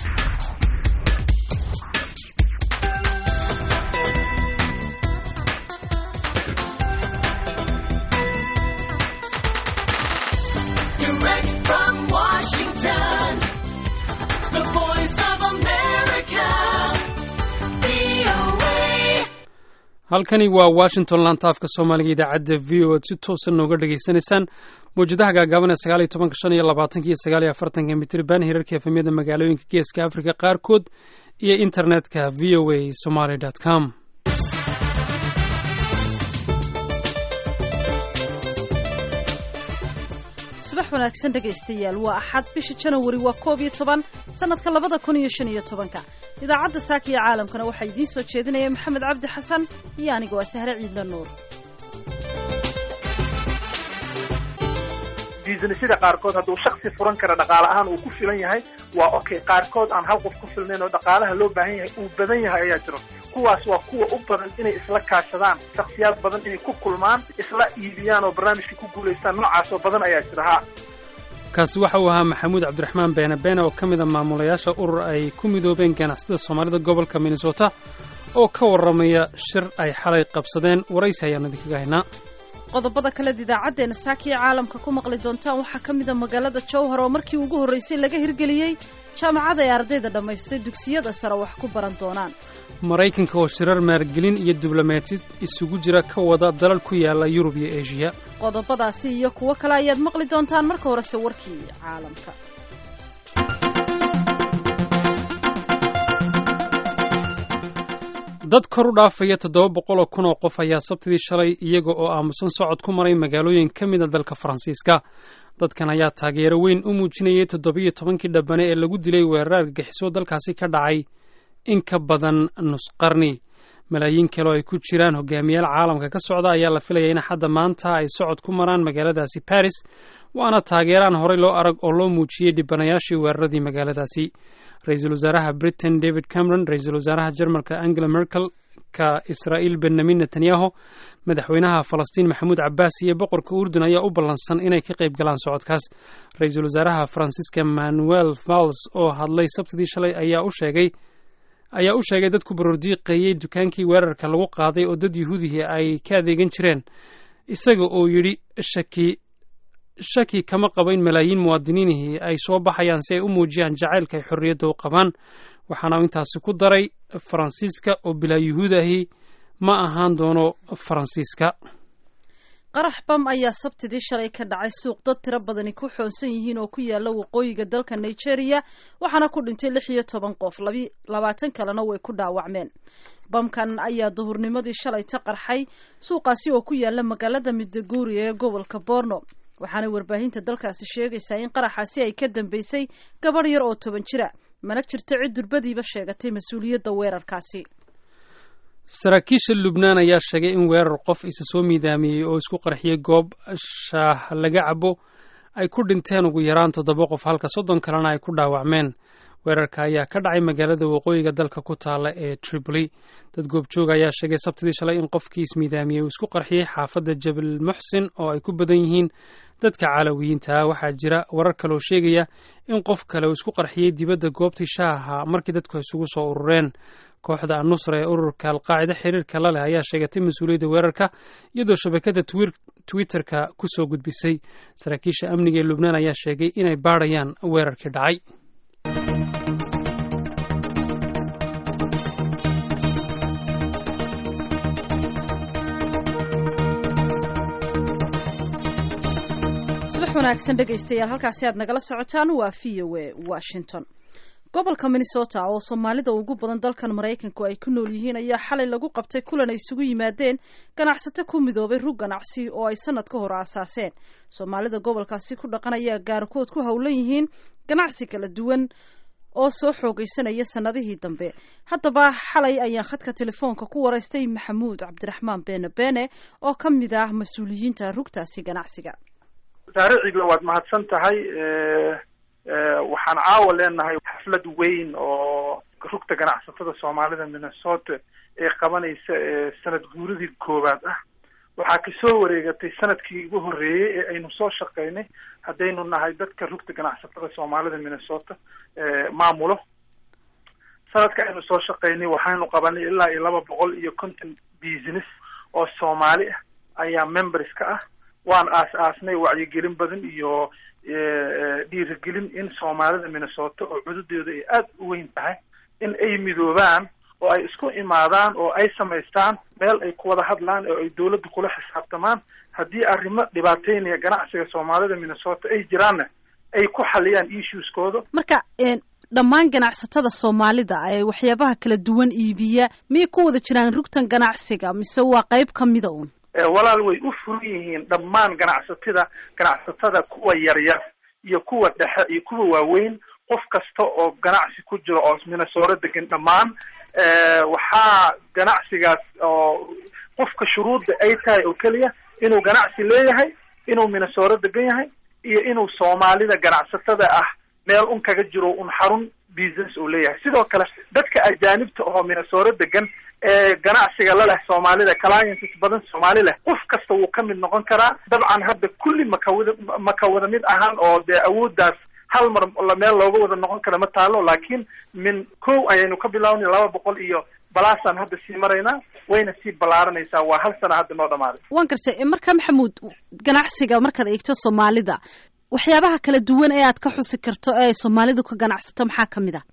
Direct from Washington, the voice of America, VOA. halkani waa washington lantaafka soomaaliga idaacadda v o ad si toosan nooga dhagaysanaysaan mawjadaha gaagaaban ee sagaal iyo tobanka shan iyo labaatanka iyo sagaal iyo afartanka mitriban hirarka efemyada magaalooyinka geeska afrika qaarkood iyo internetka v o a somaly com subax wanaagsan dhegaystayaal waa axad bisha janawari waa koob iyo toban sannadka labada kun iyo shan iyo tobanka idaacadda saaka iyo caalamkana waxaa idiin soo jeedinaya maxamed cabdi xasan iyo aniga waa sahre ciidla nuur businessyada qaarkood hadduu shaksi furan kara dhaqaale ahaan uu ku filan yahay waa okay qaarkood aan hal qof ku filnayn oo dhaqaalaha loo baahan yahay uu badan yahay ayaa jiro kuwaas waa kuwa u badan inay isla kaashadaan shaksiyaad badan inay ku kulmaan isla iibiyaan oo barnaamijka ku guulaystaan noocaas oo badan ayaa jira ha kaasi waxa uu ahaa maxamuud cabdiraxmaan beene beene oo ka mid a maamulayaasha urur ay ku midoobeen ganacsatada soomaalida gobolka minnesota oo ka warramaya shir ay xalay qabsadeen waraysi ayaan idinkaga haynaa qodobada kaleed idaacaddeena saakiya caalamka ku maqli doontaan waxaa ka mid a magaalada jowhar oo markii ugu horraysay laga hirgeliyey jaamacad ay ardayda dhammaystay dugsiyada sare wax ku baran doonaan maraykanka oo shirar maalgelin iyo diblomaatid isugu jira ka wada dalal ku yaala yurub iyo eshiya qodobadaasi iyo kuwo kale ayaad maqli doontaan marka horese warkii caalamka dad kor u dhaafaya toddoba boqol oo kun oo qof ayaa sabtidii shalay iyaga oo aamusan socod ku maray magaalooyin ka mid a dalka faransiiska dadkan ayaa taageero weyn u muujinayay toddobiyo tobankii dhabbane ee lagu dilay weerar argagixiso dalkaasi ka dhacay in ka badan nus qarni malaayiin kale oo ay ku jiraan hogaamiyaal caalamka ka socda ayaa la filaya in xadda maanta ay socod ku maraan magaaladaasi baris waana taageeraan horey loo arag oo loo muujiyey dhibanayaashii weeraradii magaaladaasi ra-iisul wasaaraha britain david cameron ra-iisul wasaaraha jarmalka angela merkel ka israa'iil benyamin netanyahu madaxweynaha falastiin maxamuud cabbaas iyo boqorka urdun ayaa u ballansan inay ka qayb galaan socodkaas ra-iisul wasaaraha faransiiska manuel vals oo hadlay sabtidii shalay ayaa u sheegay ayaa u sheegay dadku barordiiqeeyey dukaankii weerarka lagu qaaday oo dad yuhuudihii ay ka adeegan jireen isaga oo yidhi shaki shaki kama qabo in malaayiin muwaadiniinihii ay soo baxayaan si ay u muujiyaan jacaylka ay xorriyadda u qabaan waxaana uu intaasi ku daray faransiiska oo bilaa yuhuudahi ma ahaan doono faransiiska qarax bam ayaa sabtidii shalay ka dhacay suuq dad tiro badani ku xoonsan yihiin oo ku yaala waqooyiga dalka nigeria waxaana ku dhintay lix iyo toban qof labaatan kalena way ku dhaawacmeen bamkan ayaa duhurnimadii shalay ta qarxay suuqaasi oo ku yaala magaalada midaguri ee gobolka borno waxaana warbaahinta dalkaasi sheegaysaa in qaraxaasi ay ka dambeysay gabadh yar oo toban jira mana jirto cid durbadiiba sheegatay mas-uuliyadda weerarkaasi saraakiisha lubnaan ayaa sheegay in weerar qof isa soo miidaamiyey oo isku qarxiyey goob shaah laga cabo ay ku dhinteen ugu yaraan toddoba qof halka soddon kalena ay ku dhaawacmeen weerarka ayaa ka dhacay magaalada waqooyiga dalka ku taala ee tripoli dad goobjooga ayaa sheegay sabtidii shalay in qofkii ismiidaamiyey uu isku qarxiyey xaafadda jabal muxsin oo ay ku badan yihiin dadka calawiyiinta waxaa jira warar kaloo sheegaya in qof kale uu isku qarxiyey dibadda goobtii shaaha markii dadku isugu soo urureen kooxda annusra ee ururka alqaacida xiriirka la leh ayaa sheegatay mas-uuliyadda weerarka iyadoo shabakada twitterka ku soo gudbisay saraakiisha amniga ee lubnaan ayaa sheegay inay baadhayaan weerarkii dhacay subax wanaagsan dhegaystayaal halkaasi aad nagala socotaan waa v o a washington gobolka minnesota oo soomaalida ugu badan dalkan maraykanku ay ku nool yihiin ayaa xalay lagu qabtay kulan ay isugu yimaadeen ganacsato ku midoobay rug ganacsi oo ay sanad ka hor aasaaseen soomaalida gobolkaasi ku dhaqan ayaa gaarkood ku howlan yihiin ganacsi kala duwan oo soo xoogaysanaya sanadihii dambe haddaba xalay ayaan khadka telefoonka ku waraystay maxamuud cabdiraxmaan beene beene oo ka mid ah mas-uuliyiinta rugtaasi ganacsiga saare ciidla waad mahadsan tahay waxaan caawa leenahay xaflad weyn oo rugta ganacsatada soomaalida minnesota ee qabanaysa sanad guuradii koowaad ah waxaa kasoo wareegatay sanadkii ugu horreeyey ee aynu soo shaqaynay haddaynu nahay dadka rugta ganacsatada soomaalida minnesota maamulo sanadka aynu soo shaqaynay waxaynu qabanay ilaa iyo laba boqol iyo konton business oo soomaali ah ayaa members ka ah waan aas-aasnay wacyigelin badan iyo dhiirigelin in soomaalida minnesota oo cududooda ay aada u weyn tahay in ay midoobaan oo ay isku imaadaan oo ay samaystaan meel ay ku wada hadlaan oo ay dawladda kula xisaabtamaan haddii arrimo dhibaateynaya ganacsiga soomaalida minnesota ay jiraanna ay ku xaliyaan issueskooda marka dhammaan ganacsatada soomaalida ee waxyaabaha kala duwan iibiya miyay ku wada jiraan rugtan ganacsiga mise waa qayb ka mida uun walaal way u furan yihiin dhammaan ganacsatada ganacsatada kuwa yaryar iyo kuwa dhexe iyo kuwa waaweyn qof kasta oo ganacsi ku jiro oo minnesota degan dhammaan waxaa ganacsigaas oo qofka shuruudda ay tahay oo keliya inuu ganacsi leeyahay inuu minnesota degan yahay iyo inuu soomaalida ganacsatada ah meel un kaga jiro un xarun business uu leeyahay sidoo kale dadka ajaanibta oo minnesota degan ee ganacsiga la leh soomaalida clients badan soomaali leh qof kasta wuu ka mid noqon karaa dabcan hadda kulli makawada maka wada mid ahaan oo dee awooddaas hal mar meel looga wada noqon kara ma taalo laakiin min kow ayaynu ka bilaabnay laba boqol iyo balaasaan hadda sii maraynaa wayna sii ballaaranaysaa waa hal sana hadda noo dhamaaday waan gartay marka maxamuud ganacsiga markaad eegto soomaalida waxyaabaha kala duwan ee aad ka xusi karto ee ay soomaalidu ka ganacsato maxaa ka mid ah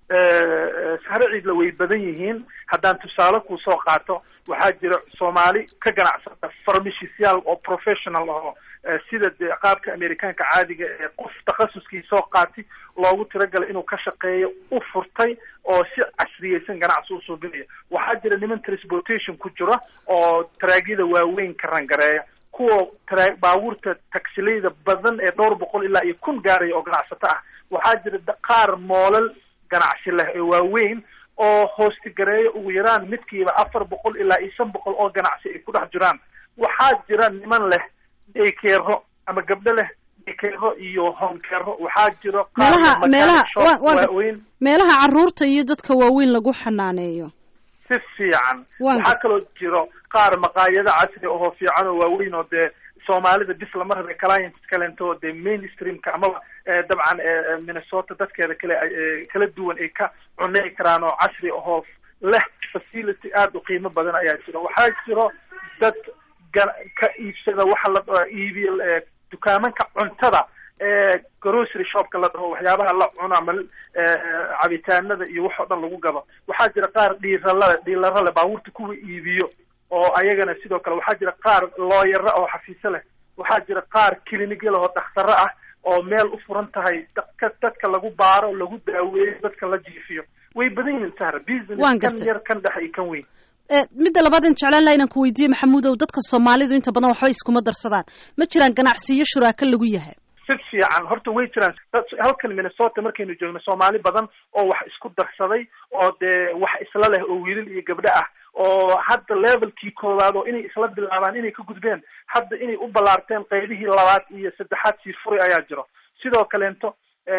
sahre ciidla way badan yihiin haddaan tusaale kuu soo qaato waxaa jira soomaali ka ganacsata farmashisyaal oo professional oo sida dee qaabka amerikaanka caadiga ee qof takhasuskii soo qaati loogu tiragalay inuu ka shaqeeyo u furtay oo si casriyeysan ganacsi u suubinaya waxaa jira niman transportation ku jira oo taraagyada waaweyn ka rangareeya kuwa tra baabuurta tagsileyda badan ee dhowr boqol ilaa iyo kun gaaraya oo ganacsato ah waxaa jira qaar moolal ganacsi leh ee waaweyn oo hoostigareeya ugu yaraan midkiiba afar boqol ilaa iyo shan boqol oo ganacsi ay ku dhex jiraan waxaa jira niman leh daykeero ama gabdho leh daykeero iyo homekeero waxaa jiro meelaha meelaha waaweyn meelaha carruurta iyo dadka waaweyn lagu xanaaneeyo si fiican Waan waxaa gartay. kaloo jiro qaar maqaayado casri ahoo fiican oo waaweyn oo dee soomaalida bis lama rabe clients kalento oo dee mainstreamka amaba eh, dabcan eh, eh, minnesota dadkeeda kale ay, eh, kala duwan ay ka cunay karaan oo casri ahoo leh facility aada u qiimo badan ayaa jira waxaa jiro dad ga- ka iibsada waxa la dhaho iibiyo eh, dukaamanka cuntada ee grocery shopka la dhaho waxyaabaha la cuno ama eh, cabitaanada iyo wax oo dhan lagu gado waxaa jira qaar dhiirala dhiilarale baabuurta kuwa iibiyo oo ayagana sidoo kale waxaa jira qaar looyaro oo xafiisyo leh waxaa jira qaar clinigyal oo dakhtaro ah oo meel u furan tahay dadka dadka lagu baaro lagu daaweeyo dadka la jiifiyo way badan yihiin sahra business Waan kan gartay. yar kan dhexe iyo kan weyn Eh, midda labaad in jeclaan laha inaan ku weydiiye maxamuudow dadka soomaalidu inta badan waxba iskuma darsadaan ma jiraan ganacsiyo shuraako lagu yahay si fiican horta way jiraan dad- halkan minnesota markaynu joogno soomaali badan oo wax isku darsaday oo dee wax isla leh oo wiilal iyo gabdho ah oo hadda levelkii koowaad oo inay isla bilaabaan inay ka gudbeen hadda inay u ballaarteen qaybihii labaad iyo saddexaad sii furay ayaa jiro sidoo kaleento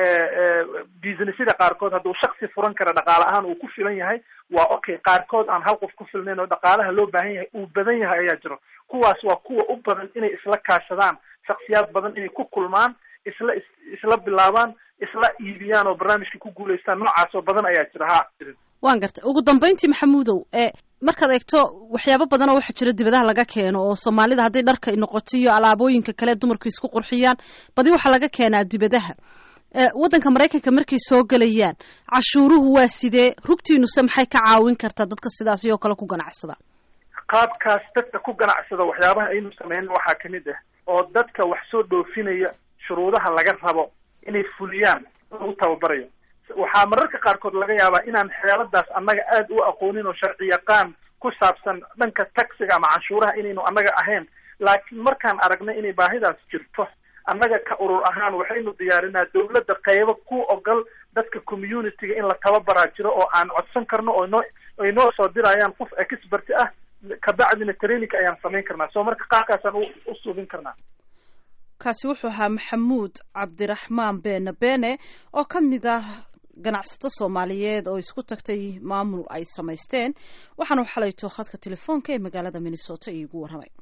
businessyada qaarkood hadduu shaksi furan kara dhaqaale ahaan uu ku filan yahay waa okay qaarkood aan hal qof ku filnayn oo dhaqaalaha loo baahan yahay uu badan yahay ayaa jiro kuwaas waa kuwa u badan inay isla kaashadaan shaksiyaad badan inay ku kulmaan isla is- isla bilaabaan isla iibiyaan oo barnaamijka ku guulaystaan noocaas oo badan ayaa jira ha waan gartay ugu dambayntii maxamuudow ee markaad eegto waxyaabo badan oo waxaa jira dibadaha laga keeno oo soomaalida hadday dharka noqoto iyo alaabooyinka kale dumarku isku qurxiyaan badi waxaa laga keenaa dibadaha ee waddanka maraykanka markay soo gelayaan cashuuruhu waa sidee rugtiinuse maxay ka caawin kartaa dadka sidaas oo kale ku ganacsada qaabkaas dadka ku ganacsada waxyaabaha aynu sameynin waxaa kamid ah oo dadka wax soo dhoofinaya shuruudaha laga rabo inay fuliyaan lagu tababarayo waxaa mararka qaarkood laga yaabaa inaan xeeladaas annaga aada u aqoonin oo sharci yaqaan ku saabsan dhanka taxiga ama canshuuraha inaynu annaga ahayn laakiin markaan aragnay inay baahidaas jirto annaga ka urur ahaan waxaynu diyaarinaa dawladda qaybo ku ogol dadka communityga in la tababaraa jiro oo aan codsan karno oo noo ay noo soo dirayaan qof expert ah kabacdina training ayaan samayn karnaa soo marka qaabkaasaan u u suubin karnaa kaasi wuxuu ahaa maxamuud cabdiraxmaan beene beene oo ka mid ah ganacsato soomaaliyeed oo isku tagtay maamul ay samaysteen waxaanu xalayto khadka telefoonka ee magaalada minnesota iigu warramay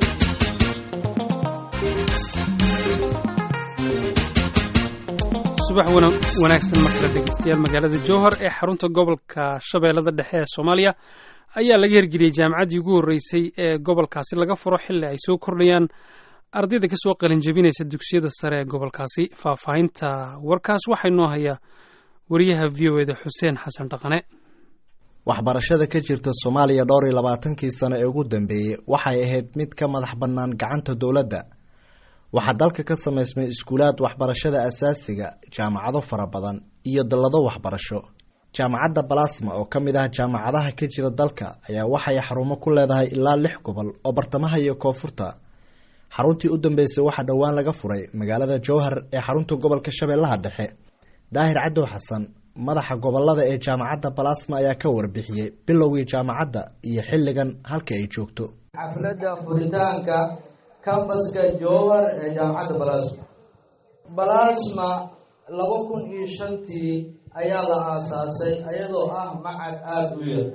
subax subax wana- wanaagsan markale dhegeystayaal magaalada jowhar ee xarunta gobolka shabeellada dhexe ee soomaaliya ayaa laga hirgeliyey jaamacaddii ugu horreysay ee gobolkaasi laga furo xilli ay soo kordhayaan ardayda kasoo qalinjebinaysa dugsiyada sare ee gobolkaasi faahfaahinta warkaas waxaa inoo haya wariyaha v o eda xuseen xasan dhaqane waxbarashada ka jirta soomaaliya dhowr iyo labaatankii sano ee ugu dambeeyey waxay ahayd mid ka madax bannaan gacanta dowladda waxaa dalka ka samaysmay iskuulaad waxbarashada asaasiga jaamacado fara badan iyo dallado waxbarasho jaamacadda balasma oo ka mid ah jaamacadaha ka jira dalka ayaa waxay xarumo ku leedahay ilaa lix gobol oo bartamaha iyo koonfurta xaruntii u dambeysay waxaa dhowaan laga furay magaalada jowhar ee xarunta gobolka shabeellaha dhexe daahir cadow xasan madaxa gobolada ee jaamacadda balasma ayaa ka warbixiyey bilowgii jaamacadda iyo xilligan halka ay joogto xafladda furitaanka kambaska jowar ee jaamacadda balasma balasma laba kun iyo shantii ayaa la aasaasay iyadoo ah macad aada u yar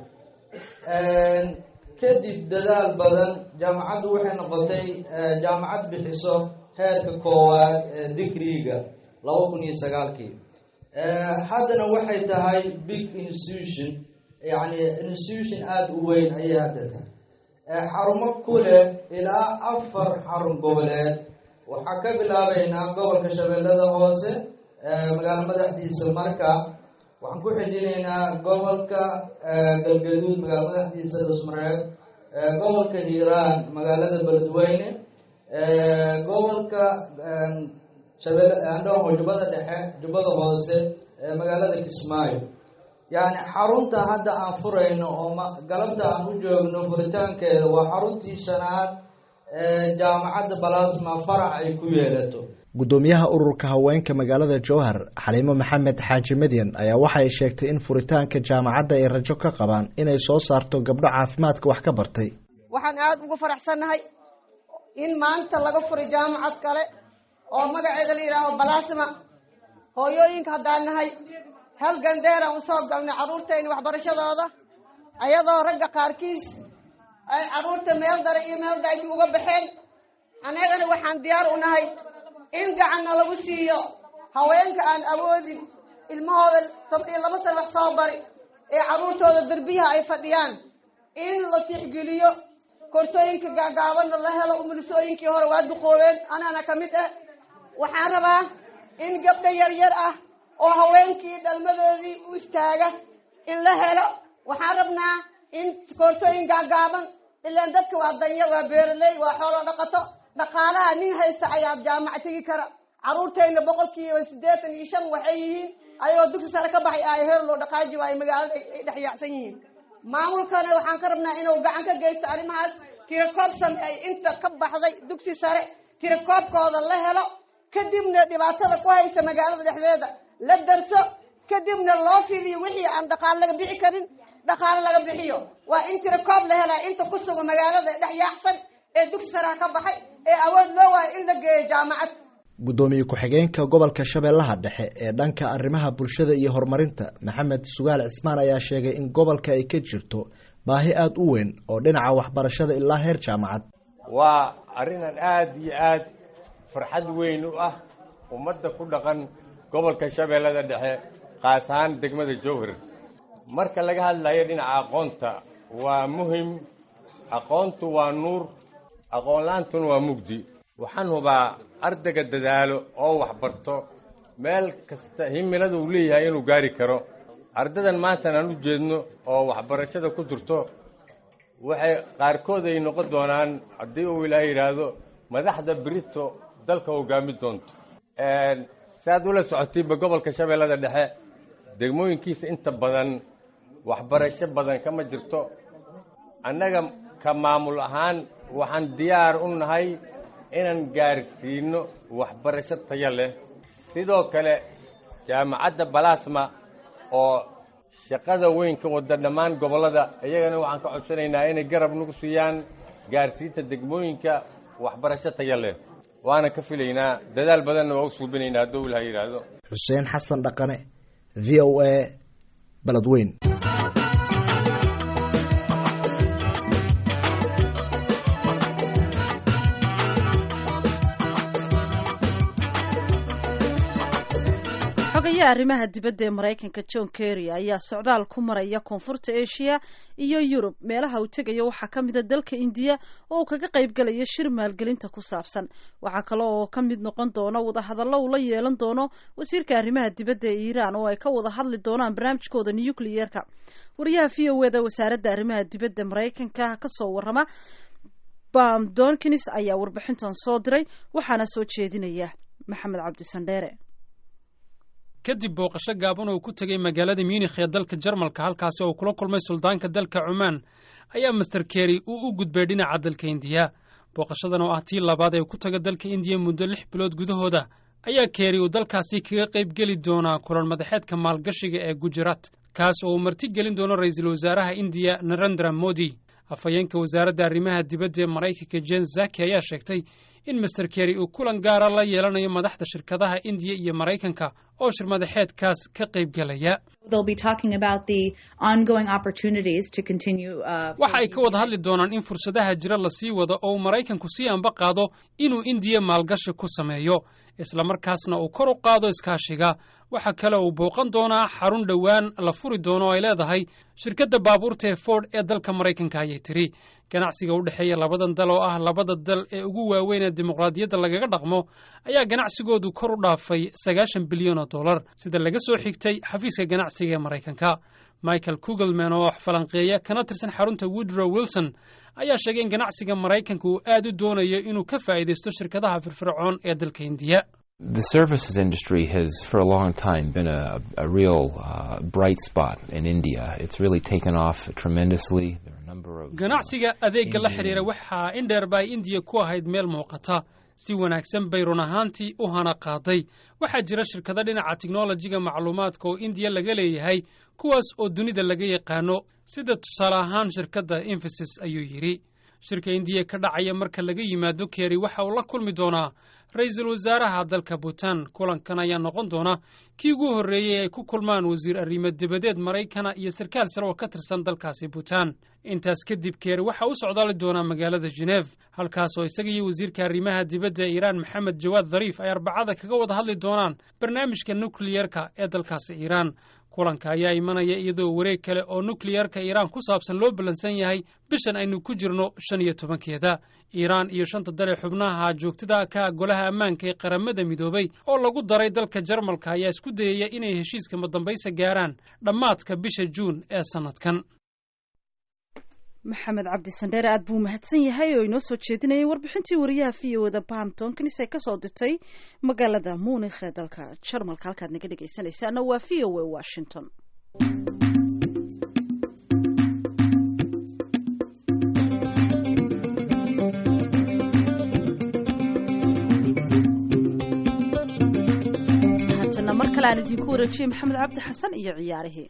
kadib dadaal badan jaamacaddu waxay noqotay jaamacad bixiso heerka koowaad ee digriga laba kun iyo sagaalkii haddana waxay tahay big institution yacni institution aada u weyn ayay hadda tahay xarumo ku leh ilaa afar xarun goboleed waxaa ka bilaabeynaa gobolka shabeellada hoose magaalo madaxdiisa marka waxaan ku xijinaynaa gobolka galgaduud magaalo madaxdiisa dhusmareeb gobolka hiiraan magaalada beledweyne gobolka shabeel andhoho jubbada dhexe jubbada hoose magaalada kismaayo yacni xarunta hadda aan furayno oo galabta aan u joogno furitaankeeda waa xaruntii shanaad ee jaamacadda balasma farac ay ku yeelato guddoomiyaha ururka haweenka magaalada jowhar xaliimo maxamed xaaji madyan ayaa waxay sheegtay in furitaanka jaamacadda ay rajo ka qabaan inay soo saarto gabdho caafimaadka wax ka bartay waxaan aada ugu faraxsannahay in maanta laga furay jaamacad kale oo magaceeda la yidhaaho balasma hooyooyinka haddaan nahay hal gandeeraan usoo galnay carruurtayna waxbarashadooda ayadoo ragga qaarkiis ay carruurta meel dare iyo meel daagi uga baxeen annagana waxaan diyaar u nahay in gacanna lagu siiyo haweenka aan awoodin ilmahooda toban iyo laba sana wax soo bari ee carruurtooda derbiyaha ay fadhiyaan in la tixgeliyo kortooyinka gaagaabanna la helo umulisooyinkii hore waa duqoobeen anaana ka mid ah waxaan rabaa in gabdha yaryar ah oo haweenkii dhalmadoodii u istaaga in la helo waxaan rabnaa in koortooyin gaagaaban ilaan dadka waa danya waa beeraley waa xoolo dhaqato dhaqaalaha nin haysta ayaa jaamac tegi kara carruurtayna boqolkiiba siddeetan iyo shan waxay yihiin ayagoo dugsi sare ka baxay ay heer loo dhaqaaji waayo magaalada ay dhex yaacsan yihiin maamulkana waxaan ka rabnaa inuu gacan ka geysto arrimahaas tirakoob sameey inta ka baxday dugsi sare tirakoobkooda la helo kadibna dhibaatada ku haysa magaalada dhexdeeda la darso kadibna loo fidiyo wixii aan dhaqaale laga bixi karin dhaqaale laga bixiyo waa in tirakoob la helaa inta ku sugan magaalada dhex yaacsan ee dugsi saraha ka baxay ee awood loo waayo in la geeyo jaamacad guddoomiye ku-xigeenka gobolka shabeellaha dhexe ee dhanka arrimaha bulshada iyo horumarinta maxamed sugaal cismaan ayaa sheegay in gobolka ay ka jirto baahi aada u weyn oo dhinaca waxbarashada ilaa heer jaamacad waa arrinan aada iyo aad farxad weyn u ah ummadda ku dhaqan gobolka shabeellada dhexe qaas ahaan degmada jowhar marka laga hadlayo dhinaca aqoonta waa muhim aqoontu waa nuur aqoonla-aantuna waa mugdi waxaan hubaa ardayga dadaalo oo waxbarto meel kasta himilada uu leeyahay inuu gaari karo ardadan maantan aan u jeedno oo waxbarashada ku jirto waxay qaarkood ay noqon doonaan haddii uu ilaahay yidhaahdo madaxda berito dalka hogaami doonto saaad ula socotayba gobolka shabeellada dhexe degmooyinkiisa inta badan waxbarasho badan kama jirto annaga ka maamul ahaan waxaan diyaar u nahay inaan gaarsiino waxbarasho tayo leh sidoo kale jaamacadda balasma oo shaqada weyn ka wada dhammaan gobollada iyagana waxaan ka codsanaynaa inay garab nagu siiyaan gaarsiinta degmooyinka waxbarasho tayo leh waana ka filaynaa dadaal badanna waa u suubinaynaa hadduu ilaha yidhaahdo xuseen xasan dhaqane v o a beledweyn xogaye arrimaha dibadda ee maraykanka john kerry ayaa socdaal ku maraya koonfurta asia iyo yurub meelaha uu tegayo waxaa ka mida dalka indiya oo uu kaga qayb galaya shir maalgelinta ku saabsan waxaa kale oo ka mid noqon doona wadahadallo uu la yeelan doono wasiirka arrimaha dibadda ee iiraan oo ay ka wada hadli doonaan barnaamijkooda nucleyeerka wariyaha v o eda wasaaradda arrimaha dibadda maraykanka kasoo warama bam donkins ayaa warbixintan soo diray waxaana soo jeedinaya maxamed cabdisandheere kadib booqasho gaaban oo ku tegay magaalada munikh ee dalka jarmalka halkaasi oo kula kulmay suldaanka dalka cumaan ayaa master kerry uu u gudbay dhinaca dalka indiya booqashadan oo ah tii labaad ee ku taga dalka indiya muddo lix bilood gudahooda ayaa kerry uu dalkaasi kaga qayb geli doonaa kulan madaxeedka maalgashiga ee gujarat kaas oo uu marti gelin doono ra-iisul wasaaraha indiya narendra modi afhayeenka wasaaradda arrimaha dibadda ee maraykanka jen zaki ayaa sheegtay in master kerry uu kulan gaara la yeelanayo madaxda shirkadaha indiya iyo maraykanka oo shir madaxeedkaas ka qayb gelaya waxa ay ka wada hadli doonaan in fursadaha jira la sii wado oo uu maraykanku sii amba qaado inuu indiya maalgashi ku sameeyo islamarkaasna uu kor u qaado iskaashiga waxaa kale uu booqan doonaa xarun dhowaan la furi doono oo ay leedahay shirkadda baabuurta ee ford ee dalka maraykanka ayay tiri ganacsiga u dhexeeya labadan dal oo ah labada dal ee ugu waaweyn ee dimuqraadiyadda lagaga dhaqmo ayaa ganacsigoodu kor u dhaafay sagaashan bilyan oo dollar sida laga soo xigtay xafiiska ganacsiga ee maraykanka michael kugelman oo falanqeeya kana tirsan xarunta woodrow wilson ayaa sheegay in ganacsiga maraykanka uu aad u doonayo inuu ka faa'iidaysto shirkadaha firfircoon ee dalka indiya The services industry has, for a long time, been a, a real uh, bright spot in India. It's really taken off tremendously. There are a number of ganacsiga adeegga la xidhiira waxaa indheer ba ay indiya ku ahayd meel muuqata si wanaagsan bay run ahaantii u hana qaaday waxaa jira shirkado dhinaca tiknolojiga macluumaadka oo indiya laga leeyahay kuwaas oo dunida laga yaqaano sida tusaale ahaan shirkadda infosys ayuu yidhi shirka indiya ka dhacaya marka laga yimaado keri waxa uu la kulmi doonaa ra-iisul wasaaraha dalka buutan kulankan ayaa noqon doona kii ugu horreeyey ay ku kulmaan wasiir arrimo dibadeed maraykana iyo sarkaal sare oo ka tirsan dalkaasi buutan intaas kadib keri waxa u socdaali doonaa magaalada geneef halkaas oo isaga iyo wasiirka arrimaha dibadda ee iiraan maxamed jawaad dhariif ay arbacada kaga wada hadli doonaan barnaamijka nukliyerka ee dalkaasi iiraan kulanka ayaa imanaya iyadoo wareeg kale oo nukliyerka iiraan ku saabsan loo ballansan yahay bishan aynu ku jirno shan iyo tobankeeda iiraan iyo shanta dal ee xubnaha joogtada ka golaha ammaanka ee qaramada midoobay oo lagu daray dalka jarmalka ayaa isku dayaya inay heshiiska madambaysa gaaraan dhammaadka bisha juun ee sannadkan maxamed cabdi sandheere aad buu mahadsan yahay oo inoo soo jeedinayay warbixintii wariyaha v o da bam tonkinis ee kasoo dirtay magaalada munikh ee dalka jarmalka halkaad naga dhegaysanaysaana waa v o a washington haatana mar kale aan idinku wareejiyey maxamed cabdi xasan iyo ciyaarihii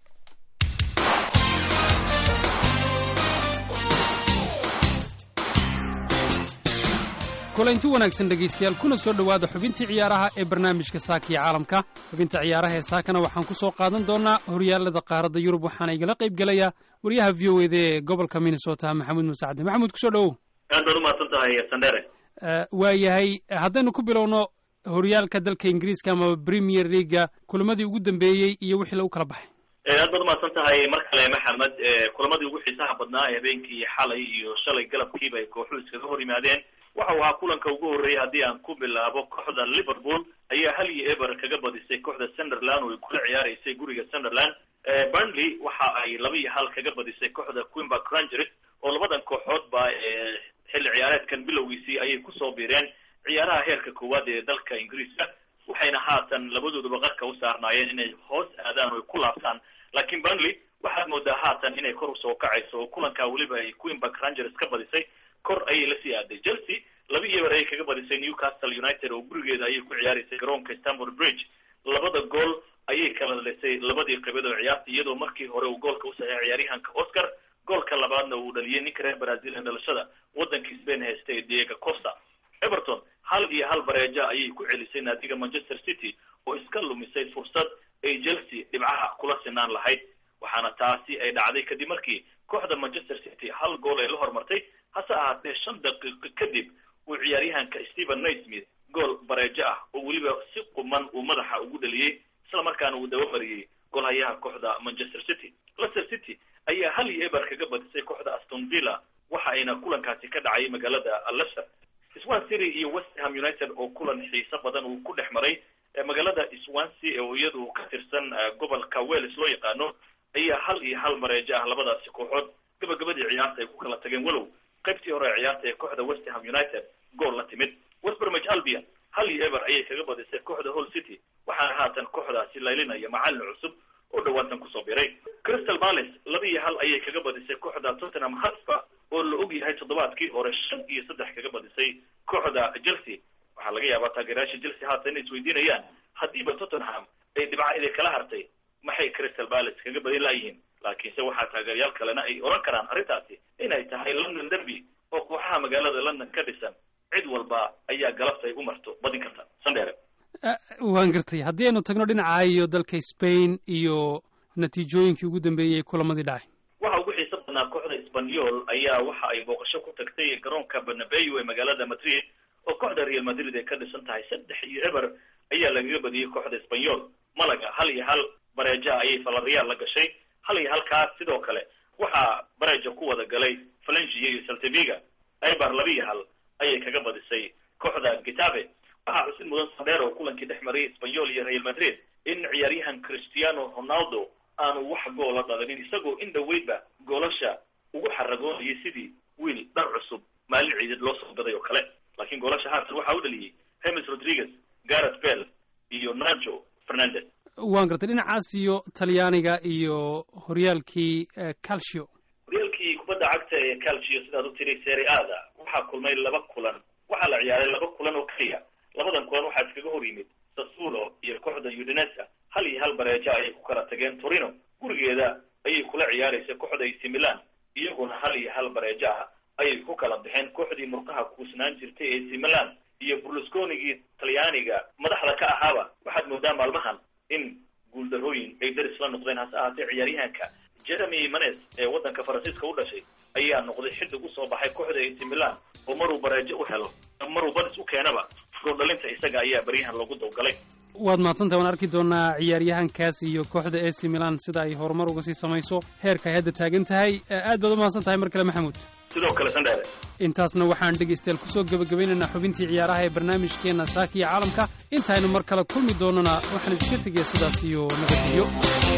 kulanti wanaagsan dhegaystayaal kuna soo dhowaada xubintii ciyaaraha ee barnaamijka saaka iyo caalamka xubinta ciyaaraha ee saakana waxaan ku soo qaadan doonaa horyaalada qaaradda yurub waxaana igala qayb gelaya wariyaha v o eda ee gobolka minnesota maxamuud muuse cadde maxamuud kusoo dhowow aad baad umahadsan tahay sandere waayahay haddaynu ku bilowno horyaalka dalka ingiriiska ama premier leaga kulamadii ugu dambeeyey iyo wixii lagu kala baxay aad baad umahadsan tahay mar kale maxamed kulamadii ugu xiisaha badnaa ee habeenkii xalay iyo shalay galabkiiba ay kooxuhu iskaga hor yimaadeen waxa uu ahaa kulanka ugu horreeyay haddii aan ku bilaabo kooxda liverpool ayaa hal iyo eber kaga badisay kooxda sunderland oo ay kula ciyaaraysay guriga sunderland burnley waxa ay laba iyo hal kaga badisay kooxda quimberg rangers oo labadan kooxoodba xilli ciyaareedkan bilowgiisii ayay kusoo biireen ciyaaraha heerka koowaad ee dalka ingiriiska waxayna haatan labadooduba qarka u saarnaayeen inay hoos aadaan oo ay ku laabtaan laakiin burnley waxaad moodaa haatan inay kor usoo kacayso oo kulankaa weliba ay quimberg rangers ka badisay kor ayay lasii aaday chelsea laba iyo eber ayay kaga badisay newcastle united oo gurigeeda ayay ku ciyaaraysay garoonka stamford bridge labada gool ayay kala dhalisay labadii qaybood oo ciyaarta iyadoo markii hore uu goolka u saxeexay ciyaaryahanka oscar goolka labaadna uu dhaliyay ninka reer brazil ee dhalashada waddankii spain haystay diego costa everton hal iyo hal bareeja ayay ku celisay naadiga manchester city oo iska lumisay fursad ay chelsea dhibcaha kula sinaan lahayd waxaana taasi ay dhacday kadib markii kooxda manchester city hal gool ay la hormartay hase ahaatee shan daqiiqo kadib uu ciyaaryahanka stephen naismith gool bareejo ah oo weliba si quman uu madaxa ugu dhaliyey isla markaana uu dabamariyey golhayaha kooxda manchester city leicester city ayaa hal iyo eber kaga badisay kooxda aston villa waxa ayna kulankaasi ka dhacay magaalada leicester swan city iyo west ham united oo kulan xiiso badan uu ku dhex maray magaalada swansea oo iyadu ka tirsan gobolka wales loo yaqaano ayaa hal iyo hal mareejo ah labadaasi kooxood gabagabadii ciyaarta ay ku kala tageen walow qaybtii hore ee ciyaarta ee kooxda west ham united gool la timid west bromwich albion hal iyo eber ayay kaga badisay kooxda hall city waxaana haatan kooxdaasi laylinaya macalin cusub oo dhawaatan kusoo biray crystal palace laba iyo hal ayay kaga badisay kooxda tottenham hotspur oo la og yahay toddobaadkii hore shan iyo saddex kaga badisay kooxda chelsea waxaa laga yaabaa taageerayaasha chelsea haatan inay isweydiinayaan haddiiba tottenham ay dhibca iday kala hartay maxay crystal palace kaga badin laayihiin laakiinse waxaa taageerayaal kalena ay oran karaan arrintaasi inay tahay london derby oo kooxaha magaalada london ka dhisan cid walba ayaa galabta ay u marto badin karta sandheere waan gartay haddii aynu tagno dhinaca iyo dalka spain iyo natiijooyinkii ugu dambeeyey kulamadii dhacay waxa ugu xiiso badnaa kooxda sbanyol ayaa waxa ay booqasho ku tagtay garoonka bernabeu ee magaalada madrid oo kooxda real madrid ay ka dhisan tahay saddex iyo eber ayaa lagaga badiyey kooxda sbanyol malaga hal iyo hal bareeja ayay falariyaal la gashay hal iyo halkaas sidoo kale waxaa bareja ku wada galay falengia iyo saltaviga eber laba iyo hal ayay kaga badisay kooxda getabe waxaa xusid mudan sandheer oo kulankii dhex mariyay sbanyol iyo real madrid in ciyaaryahan cristiano ronaldo aanu wax goola dhalinin isagoo in dhaweydba goolasha ugu xaragoonayay sidii wiil dhar cusub maalin ciidid loo soo gaday oo kale laakiin goolasha haatan waxaa u dhaliyey hemes rodriguez gareth bell iyo nacho fernandez waan gartay dhinacaas iyo talyaaniga iyo horyaalkii calcio horyaalkii kubadda cagta ee calcio sidaad u tiri seri ada waxaa kulmay laba kulan waxaa la ciyaaray laba kulan oo keliya labadan kulan waxaa iskaga hor yimid sassulo iyo kooxda udinesa hal iyo hal bareejo ayay ku kala tageen torino gurigeeda ayay kula ciyaaraysa kooxda ac milan iyaguna hal iyo hal bareejo ah ayay ku kala baxeen kooxdii murqaha kuusnaan jirtay ac milan iyo burlusconigii talyaaniga madaxda ka ahaaba waxaad moodaa maalmahan in guuldarooyin ay daris la noqdeen hase ahaatee ciyaaryahanka jeremy manes ee waddanka faransiiska u dhashay ayaa noqday xiddig usoo baxay kooxda ac milan oo maruu bareejo u helo maruu badis u keenaba gooldhalinta isaga ayaa baryahan loogu dawgalay waad mahadsantahay waan arki doonaa ciyaaryahankaas iyo kooxda ac milan sida ay horumar uga sii samayso heerka ay hadda taagan tahay aad baad u mahadsan tahay mar kale maxamuud sidoo kale sandheere intaasna waxaan dhegaystayaal kusoo gebagabaynaynaa xubintii ciyaaraha ee barnaamijkeenna saaka iyo caalamka intaynu mar kale kulmi doonana waxaan iska tegaya sidaas iyo nabadgelyo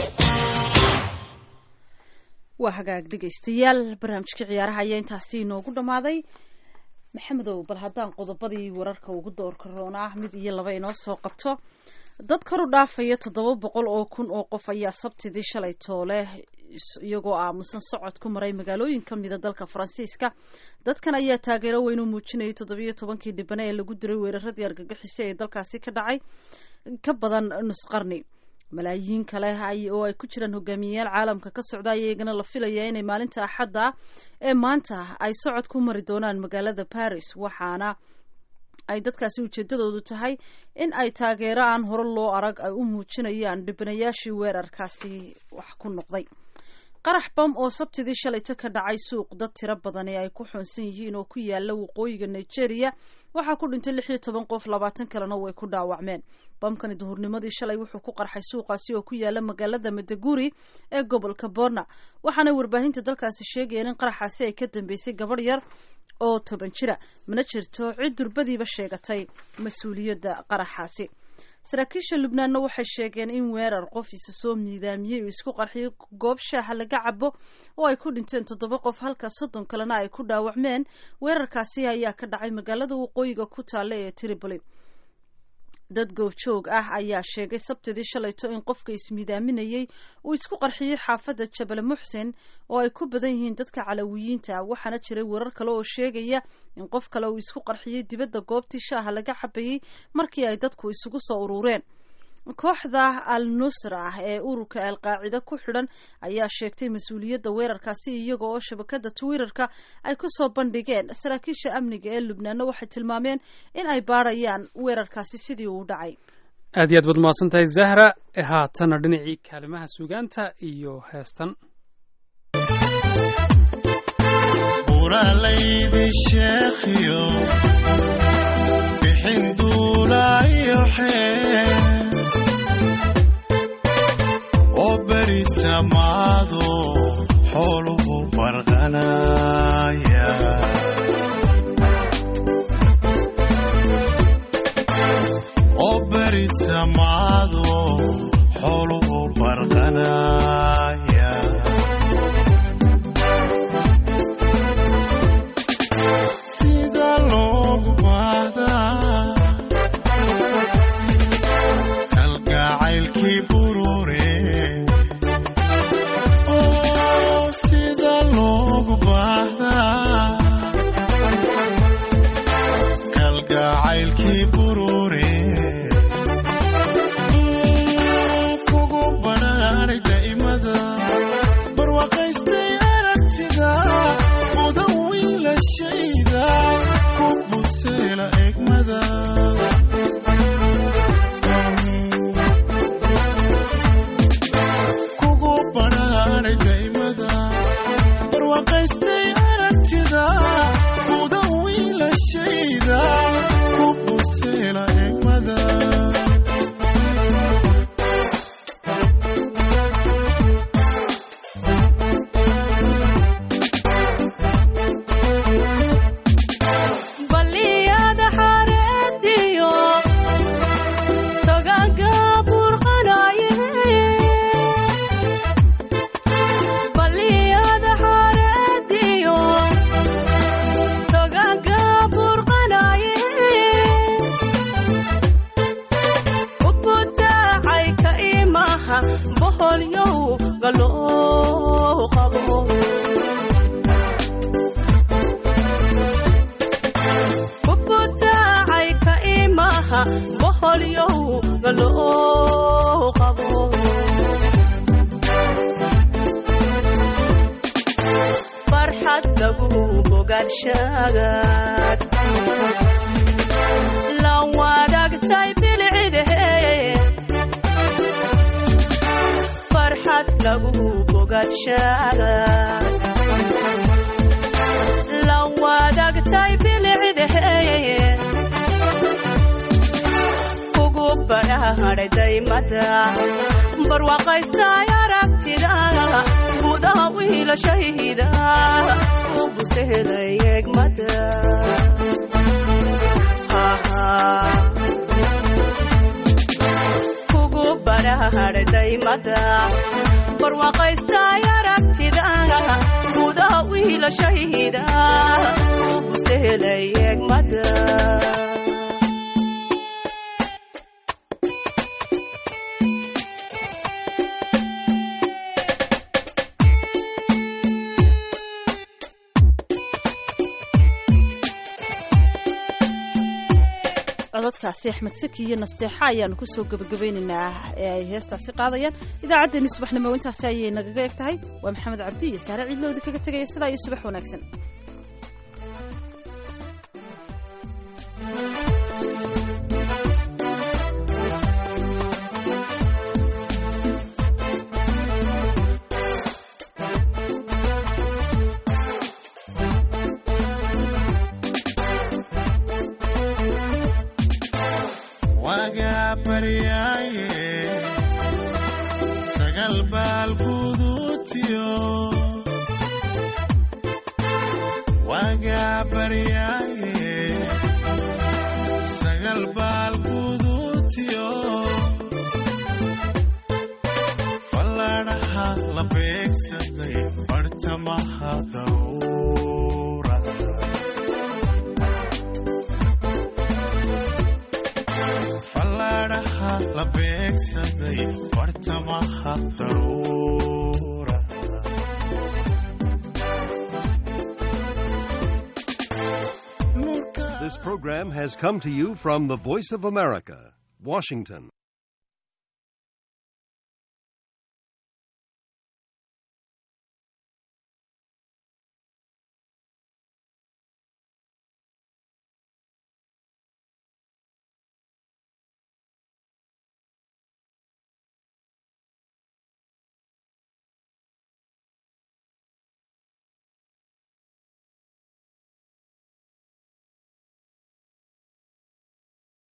waa hagaag dhegaystayaal barnaamijkii ciyaaraha ayaa intaasi inoogu dhammaaday maxamedow bal haddaan qodobadii wararka ugu doorka roonaa mid iyo laba inoo soo qabto dad kor u dhaafaya toddoba boqol oo kun oo qof ayaa sabtidii shalay toole iyagoo aamusan socod ku maray magaalooyin ka mida dalka faransiiska dadkan ayaa taageero weyn u muujinayay toddobiyo tobankii dhibane ee lagu diray weeraradii argagixisa ee dalkaasi ka dhacay ka badan nusqarni malaayiin kale oo ay ku jiraan hogaamiyeyaal caalamka ka socda ayaa iyagana la filayaa inay maalinta axadda ee maanta ay socod ku mari doonaan magaalada paris waxaana ay dadkaasi ujeedadoodu tahay in ay taageero aan hore loo arag ay u muujinayaan dhibanayaashii weerarkaasi wax ku noqday qarax bam oo sabtidii shalayto ka dhacay suuq dad tiro badan ee ay ku xoonsan yihiin oo ku yaala waqooyiga nigeria waxaa ku dhintay lix iyo toban qof labaatan kalena way ku dhaawacmeen bamkani duhurnimadii shalay wuxuu ku qarxay suuqaasi oo ku yaala magaalada madaguri ee gobolka borna waxaana warbaahinta dalkaasi sheegayeen in qaraxaasi ay ka dambeysay gabadh yar oo toban jira mana jirto cid durbadiiba sheegatay mas-uuliyadda qaraxaasi saraakiisha lubnaanna waxay sheegeen in weerar qof isa soo miidaamiyey uu isku qarxiyay goob shaaha laga cabo oo ay ku dhinteen toddoba qof halka soddon kalena ay ku dhaawacmeen weerarkaasi ayaa ka dhacay magaalada waqooyiga ku taalla ee tripoli dad goobjoog ah ayaa sheegay sabtidii shalayto in qofka ismiidaaminayey uu isku qarxiyey xaafadda jabal muxsen oo ay ku badan yihiin dadka calawiyiinta waxaana jiray warar kale oo sheegaya in qof kale uu isku qarxiyey dibadda goobtii shaaha laga cabayey markii ay dadku isugu soo urureen kooxda al nusra ah ee ururka alqaacida ku xidhan ayaa sheegtay mas-uuliyadda weerarkaasi iyaga oo shabakada twitterka ay kusoo bandhigeen saraakiisha amniga ee lubnaanna waxay tilmaameen in ay baarayaan weerarkaasi sidii uu dhacay aad iyo aad baad mahadsan tahay zahra haatana dhinacii kaalimaha suugaanta iyo heestan uralaydi sheekhiyo bixin duulaayo xee dhammaado xooluhu barqanaya sida loogu baahdaa kalgacaylkii burure oo sida loogu baahdaa kalgacaylkii burure kugu badhaanay daa'imada barwaaqaystay aragtida mudan wiilashayda ku buseela egmada kugu badhaanay daa'imada barwaaqaystay aragtida mudan wiilashayda ku buseela egmada baliyada xareediyo togaga burqanaye baliyada xareediyo togaga burqanaye ubutaacay ka imaha boholyow galoo qabo ubutaacay ka imaha boholyow galoo qabo farxad lagu bogaadshagaad la wadaagtay bilcidehe farxad lagu bogaadshagaad la wadaagtay bilcidehe kugu badhaadhay daymada barwaaqaystay aragtida gudaha wiilashayda u busehelay egmada kugu badhaadhay daymada barwaaqaystay aragtida gudaha wiilashayda u busehelay egmada codadkaasi axmed saki iyo nasteexa ayaanu kusoo gebagabaynaynaa ee ay heestaasi qaadayaan idaacaddeenii subaxnimo intaasi ayay nagaga eg tahay waa maxamed cabdi iyo saare ciidlowda kaga tegaya sidaa iyo subax wanaagsan wagaa baryaaye sagal baal guduutiyo wagaa baryaaye sagal baal guduutiyo falladhaha la beegsaday bartamaha dawra falladhaha la beegsaday bartamaha daruura This program has come to you from the Voice of America, Washington.